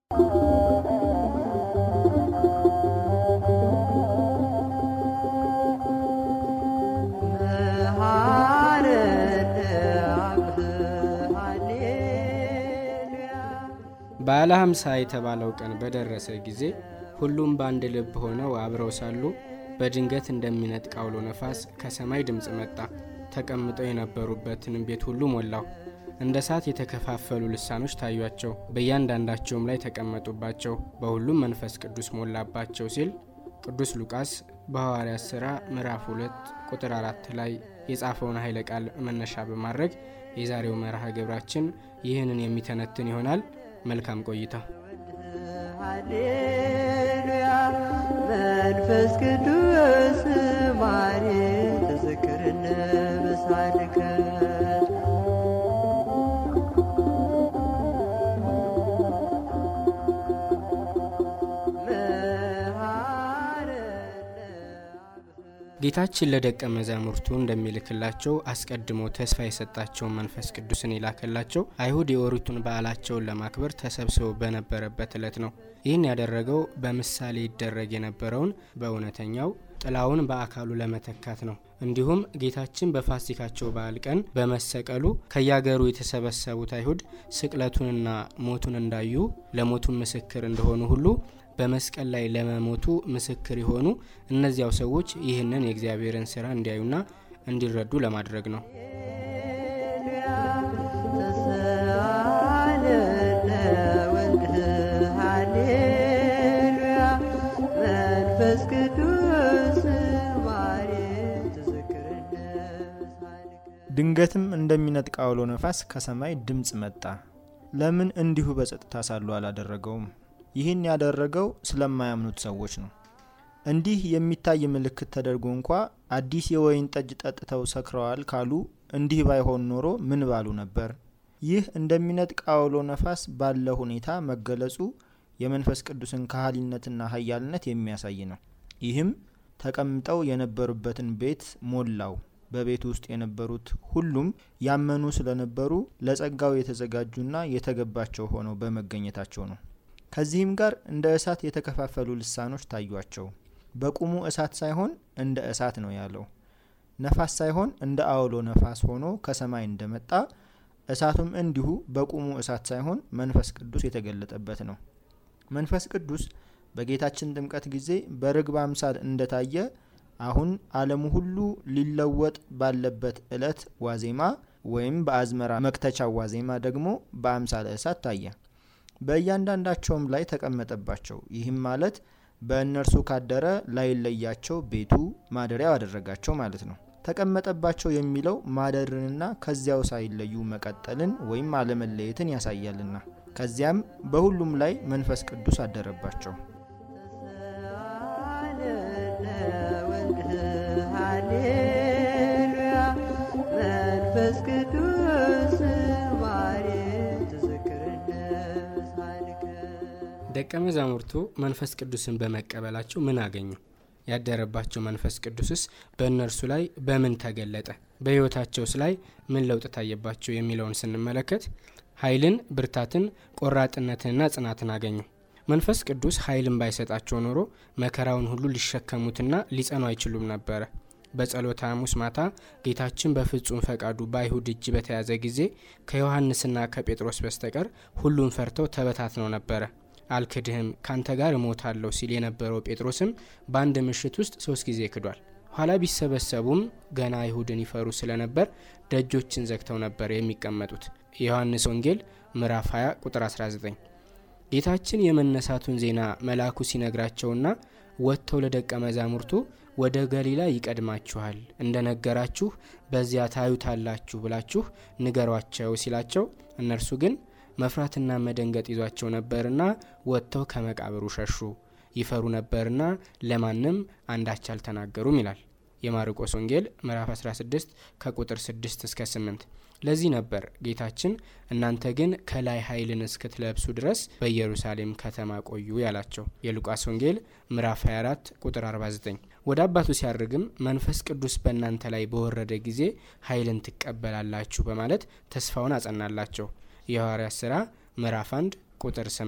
በዓለ ሃምሳ የተባለው ቀን በደረሰ ጊዜ ሁሉም በአንድ ልብ ሆነው አብረው ሳሉ በድንገት እንደሚነጥቅ አውሎ ነፋስ ከሰማይ ድምፅ መጣ። ተቀምጠው የነበሩበትንም ቤት ሁሉ ሞላው። እንደ እሳት የተከፋፈሉ ልሳኖች ታዩአቸው፣ በእያንዳንዳቸውም ላይ ተቀመጡባቸው። በሁሉም መንፈስ ቅዱስ ሞላባቸው ሲል ቅዱስ ሉቃስ በሐዋርያት ሥራ ምዕራፍ 2 ቁጥር 4 ላይ የጻፈውን ኃይለ ቃል መነሻ በማድረግ የዛሬው መርሃ ግብራችን ይህንን የሚተነትን ይሆናል። መልካም ቆይታ። ሃሌሉያ መንፈስ ቅዱስ ማሬ ተዘክርነ በሳልከ ጌታችን ለደቀ መዛሙርቱ እንደሚልክላቸው አስቀድሞ ተስፋ የሰጣቸውን መንፈስ ቅዱስን የላከላቸው አይሁድ የኦሪቱን በዓላቸውን ለማክበር ተሰብስበው በነበረበት ዕለት ነው። ይህን ያደረገው በምሳሌ ይደረግ የነበረውን በእውነተኛው ጥላውን በአካሉ ለመተካት ነው። እንዲሁም ጌታችን በፋሲካቸው በዓል ቀን በመሰቀሉ ከያገሩ የተሰበሰቡት አይሁድ ስቅለቱንና ሞቱን እንዳዩ ለሞቱን ምስክር እንደሆኑ ሁሉ በመስቀል ላይ ለመሞቱ ምስክር የሆኑ እነዚያው ሰዎች ይህንን የእግዚአብሔርን ስራ እንዲያዩና እንዲረዱ ለማድረግ ነው። መንፈስ ቅዱስ ማሬ ድንገትም እንደሚነጥቅ አውሎ ነፋስ ከሰማይ ድምፅ መጣ። ለምን እንዲሁ በጸጥታ ሳሉ አላደረገውም? ይህን ያደረገው ስለማያምኑት ሰዎች ነው። እንዲህ የሚታይ ምልክት ተደርጎ እንኳ አዲስ የወይን ጠጅ ጠጥተው ሰክረዋል ካሉ እንዲህ ባይሆን ኖሮ ምን ባሉ ነበር? ይህ እንደሚነጥቅ አውሎ ነፋስ ባለ ሁኔታ መገለጹ የመንፈስ ቅዱስን ካህሊነትና ኃያልነት የሚያሳይ ነው። ይህም ተቀምጠው የነበሩበትን ቤት ሞላው። በቤቱ ውስጥ የነበሩት ሁሉም ያመኑ ስለነበሩ ለጸጋው የተዘጋጁና የተገባቸው ሆነው በመገኘታቸው ነው። ከዚህም ጋር እንደ እሳት የተከፋፈሉ ልሳኖች ታዩአቸው። በቁሙ እሳት ሳይሆን እንደ እሳት ነው ያለው። ነፋስ ሳይሆን እንደ አውሎ ነፋስ ሆኖ ከሰማይ እንደመጣ እሳቱም እንዲሁ በቁሙ እሳት ሳይሆን መንፈስ ቅዱስ የተገለጠበት ነው። መንፈስ ቅዱስ በጌታችን ጥምቀት ጊዜ በርግብ አምሳል እንደታየ አሁን ዓለሙ ሁሉ ሊለወጥ ባለበት ዕለት ዋዜማ ወይም በአዝመራ መክተቻው ዋዜማ ደግሞ በአምሳለ እሳት ታየ። በእያንዳንዳቸውም ላይ ተቀመጠባቸው። ይህም ማለት በእነርሱ ካደረ ላይለያቸው ቤቱ ማደሪያው አደረጋቸው ማለት ነው። ተቀመጠባቸው የሚለው ማደርንና ከዚያው ሳይለዩ መቀጠልን ወይም አለመለየትን ያሳያልና ከዚያም በሁሉም ላይ መንፈስ ቅዱስ አደረባቸው። ሃሌሉያ መንፈስ ቅዱስ ማሬ ተዘክርነ ሳልከ ደቀ መዛሙርቱ መንፈስ ቅዱስን በመቀበላቸው ምን አገኙ? ያደረባቸው መንፈስ ቅዱስስ በእነርሱ ላይ በምን ተገለጠ? በሕይወታቸውስ ላይ ምን ለውጥ ታየባቸው? የሚለውን ስንመለከት ኃይልን፣ ብርታትን፣ ቆራጥነትንና ጽናትን አገኙ። መንፈስ ቅዱስ ኃይልን ባይሰጣቸው ኖሮ መከራውን ሁሉ ሊሸከሙትና ሊጸኑ አይችሉም ነበረ። በጸሎተ ሐሙስ ማታ ጌታችን በፍጹም ፈቃዱ በአይሁድ እጅ በተያዘ ጊዜ ከዮሐንስና ከጴጥሮስ በስተቀር ሁሉም ፈርተው ተበታትነው ነበረ። አልክድህም ካንተ ጋር እሞታለሁ ሲል የነበረው ጴጥሮስም በአንድ ምሽት ውስጥ ሶስት ጊዜ ክዷል። ኋላ ቢሰበሰቡም ገና አይሁድን ይፈሩ ስለነበር ደጆችን ዘግተው ነበር የሚቀመጡት። የዮሐንስ ወንጌል ምዕራፍ 20 ቁጥር 19። ጌታችን የመነሳቱን ዜና መልአኩ ሲነግራቸውና ወጥተው ለደቀ መዛሙርቱ ወደ ገሊላ ይቀድማችኋል፣ እንደ ነገራችሁ በዚያ ታዩታላችሁ ብላችሁ ንገሯቸው ሲላቸው እነርሱ ግን መፍራትና መደንገጥ ይዟቸው ነበርና ወጥተው ከመቃብሩ ሸሹ። ይፈሩ ነበርና ለማንም አንዳች አልተናገሩም ይላል የማርቆስ ወንጌል ምዕራፍ 16 ከቁጥር 6 እስከ 8። ለዚህ ነበር ጌታችን እናንተ ግን ከላይ ኃይልን እስክትለብሱ ድረስ በኢየሩሳሌም ከተማ ቆዩ ያላቸው የሉቃስ ወንጌል ምዕራፍ 24 ቁጥር 49። ወደ አባቱ ሲያርግም መንፈስ ቅዱስ በእናንተ ላይ በወረደ ጊዜ ኃይልን ትቀበላላችሁ በማለት ተስፋውን አጸናላቸው የሐዋርያት ሥራ ምዕራፍ 1 ቁጥር 8።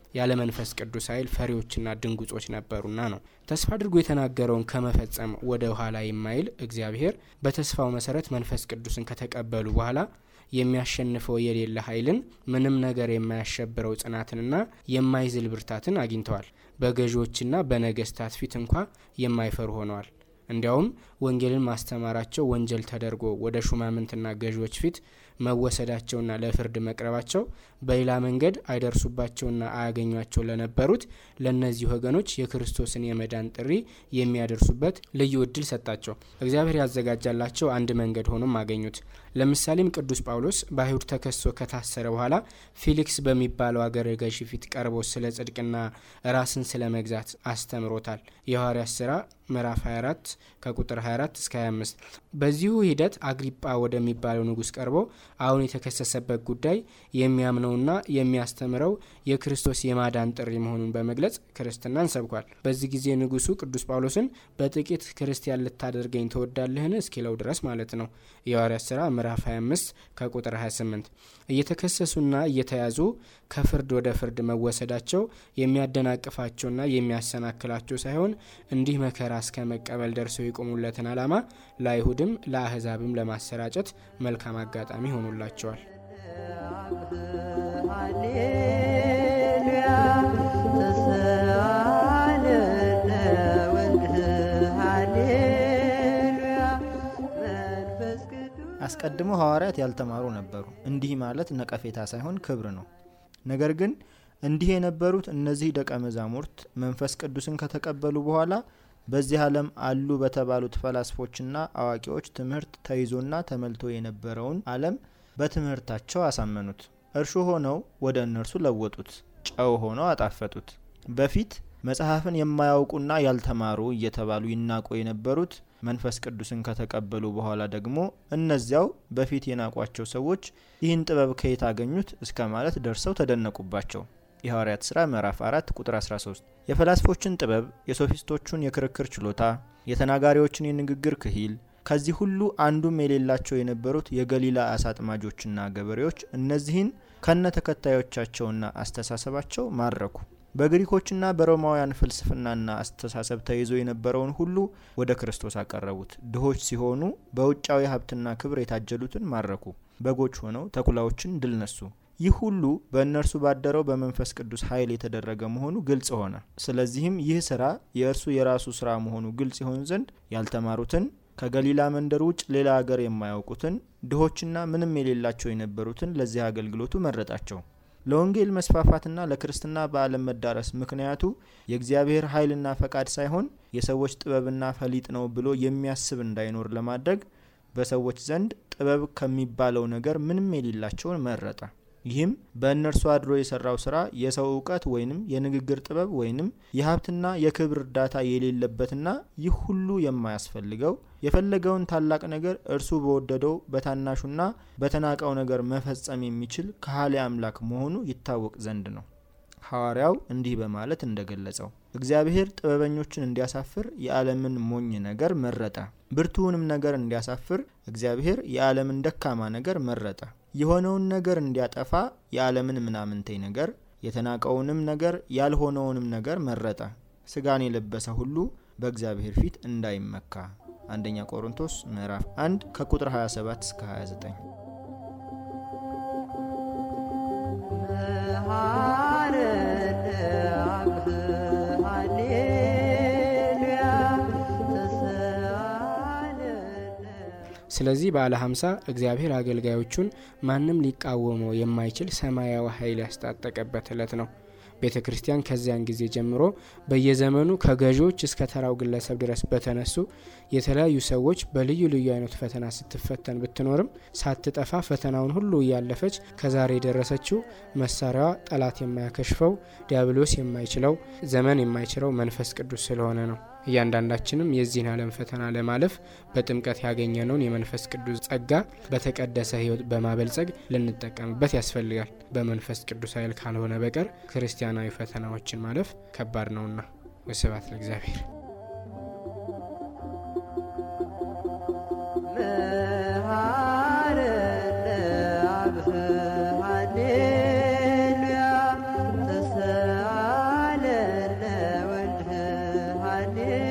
ያለ መንፈስ ቅዱስ ኃይል ፈሪዎችና ድንጉጾች ነበሩና ነው። ተስፋ አድርጎ የተናገረውን ከመፈጸም ወደ ኋላ የማይል እግዚአብሔር በተስፋው መሰረት መንፈስ ቅዱስን ከተቀበሉ በኋላ የሚያሸንፈው የሌለ ኃይልን ምንም ነገር የማያሸብረው ጽናትንና የማይዝል ብርታትን አግኝተዋል። በገዢዎችና በነገስታት ፊት እንኳ የማይፈሩ ሆነዋል። እንዲያውም ወንጌልን ማስተማራቸው ወንጀል ተደርጎ ወደ ሹማምንትና ገዢዎች ፊት መወሰዳቸውና ለፍርድ መቅረባቸው በሌላ መንገድ አይደርሱባቸውና አያገኟቸው ለነበሩት ለእነዚህ ወገኖች የክርስቶስን የመዳን ጥሪ የሚያደርሱበት ልዩ እድል ሰጣቸው። እግዚአብሔር ያዘጋጃላቸው አንድ መንገድ ሆኖም አገኙት። ለምሳሌም ቅዱስ ጳውሎስ በአይሁድ ተከሶ ከታሰረ በኋላ ፊሊክስ በሚባለው አገረ ገዢ ፊት ቀርቦ ስለ ጽድቅና ራስን ስለ መግዛት አስተምሮታል። የሐዋርያት ስራ ምዕራፍ 24 ከቁጥር 24 እስከ 25። በዚሁ ሂደት አግሪጳ ወደሚባለው ንጉሥ ቀርቦ አሁን የተከሰሰበት ጉዳይ የሚያምነውና የሚያስተምረው የክርስቶስ የማዳን ጥሪ መሆኑን በመግለጽ ክርስትናን ሰብኳል። በዚህ ጊዜ ንጉሱ ቅዱስ ጳውሎስን በጥቂት ክርስቲያን ልታደርገኝ ትወዳለህን እስኪለው ድረስ ማለት ነው። የሐዋርያት ሥራ ምዕራፍ 25 ከቁጥር 28። እየተከሰሱና እየተያዙ ከፍርድ ወደ ፍርድ መወሰዳቸው የሚያደናቅፋቸውና የሚያሰናክላቸው ሳይሆን እንዲህ መከራ እስከ መቀበል ደርሰው የቆሙለትን ዓላማ ለአይሁድም ለአህዛብም ለማሰራጨት መልካም አጋጣሚ ሆኖላቸዋል። አስቀድሞ ሐዋርያት ያልተማሩ ነበሩ። እንዲህ ማለት ነቀፌታ ሳይሆን ክብር ነው። ነገር ግን እንዲህ የነበሩት እነዚህ ደቀ መዛሙርት መንፈስ ቅዱስን ከተቀበሉ በኋላ በዚህ ዓለም አሉ በተባሉት ፈላስፎችና አዋቂዎች ትምህርት ተይዞና ተመልቶ የነበረውን ዓለም በትምህርታቸው አሳመኑት። እርሾ ሆነው ወደ እነርሱ ለወጡት፣ ጨው ሆነው አጣፈጡት። በፊት መጽሐፍን የማያውቁና ያልተማሩ እየተባሉ ይናቁ የነበሩት መንፈስ ቅዱስን ከተቀበሉ በኋላ ደግሞ እነዚያው በፊት የናቋቸው ሰዎች ይህን ጥበብ ከየት አገኙት እስከ ማለት ደርሰው ተደነቁባቸው። የሐዋርያት ሥራ ምዕራፍ 4 ቁጥር 13 የፈላስፎችን ጥበብ፣ የሶፊስቶቹን የክርክር ችሎታ፣ የተናጋሪዎችን የንግግር ክሂል ከዚህ ሁሉ አንዱም የሌላቸው የነበሩት የገሊላ አሳ አጥማጆችና ገበሬዎች እነዚህን ከነ ተከታዮቻቸውና አስተሳሰባቸው ማረኩ። በግሪኮችና በሮማውያን ፍልስፍናና አስተሳሰብ ተይዞ የነበረውን ሁሉ ወደ ክርስቶስ አቀረቡት። ድሆች ሲሆኑ በውጫዊ ሀብትና ክብር የታጀሉትን ማረኩ። በጎች ሆነው ተኩላዎችን ድል ነሱ። ይህ ሁሉ በእነርሱ ባደረው በመንፈስ ቅዱስ ኃይል የተደረገ መሆኑ ግልጽ ሆነ። ስለዚህም ይህ ስራ የእርሱ የራሱ ስራ መሆኑ ግልጽ ይሆን ዘንድ ያልተማሩትን ከገሊላ መንደር ውጭ ሌላ አገር የማያውቁትን ድሆችና ምንም የሌላቸው የነበሩትን ለዚህ አገልግሎቱ መረጣቸው። ለወንጌል መስፋፋትና ለክርስትና በዓለም መዳረስ ምክንያቱ የእግዚአብሔር ኃይልና ፈቃድ ሳይሆን የሰዎች ጥበብና ፈሊጥ ነው ብሎ የሚያስብ እንዳይኖር ለማድረግ በሰዎች ዘንድ ጥበብ ከሚባለው ነገር ምንም የሌላቸውን መረጠ። ይህም በእነርሱ አድሮ የሰራው ስራ የሰው እውቀት ወይንም የንግግር ጥበብ ወይንም የሀብትና የክብር እርዳታ የሌለበትና ይህ ሁሉ የማያስፈልገው የፈለገውን ታላቅ ነገር እርሱ በወደደው በታናሹና በተናቀው ነገር መፈጸም የሚችል ከሃሊ አምላክ መሆኑ ይታወቅ ዘንድ ነው። ሐዋርያው እንዲህ በማለት እንደገለጸው እግዚአብሔር ጥበበኞችን እንዲያሳፍር የዓለምን ሞኝ ነገር መረጠ። ብርቱውንም ነገር እንዲያሳፍር እግዚአብሔር የዓለምን ደካማ ነገር መረጠ። የሆነውን ነገር እንዲያጠፋ የዓለምን ምናምንቴ ነገር፣ የተናቀውንም ነገር ያልሆነውንም ነገር መረጠ። ስጋን የለበሰ ሁሉ በእግዚአብሔር ፊት እንዳይመካ። አንደኛ ቆሮንቶስ ምዕራፍ 1 ከቁጥር 27 እስከ 29 ስለዚህ በዓለ ሀምሳ እግዚአብሔር አገልጋዮቹን ማንም ሊቃወመው የማይችል ሰማያዊ ኃይል ያስታጠቀበት ዕለት ነው። ቤተ ክርስቲያን ከዚያን ጊዜ ጀምሮ በየዘመኑ ከገዢዎች እስከ ተራው ግለሰብ ድረስ በተነሱ የተለያዩ ሰዎች በልዩ ልዩ አይነት ፈተና ስትፈተን ብትኖርም ሳትጠፋ ፈተናውን ሁሉ እያለፈች ከዛሬ የደረሰችው መሳሪያዋ ጠላት የማያከሽፈው ዲያብሎስ የማይችለው ዘመን የማይችለው መንፈስ ቅዱስ ስለሆነ ነው። እያንዳንዳችንም የዚህን ዓለም ፈተና ለማለፍ በጥምቀት ያገኘነውን የመንፈስ ቅዱስ ጸጋ በተቀደሰ ሕይወት በማበልጸግ ልንጠቀምበት ያስፈልጋል። በመንፈስ ቅዱስ ኃይል ካልሆነ በቀር ክርስቲያናዊ ፈተናዎችን ማለፍ ከባድ ነውና። ወስብሐት ለእግዚአብሔር። ሃሌሉያ ሃሌሉያ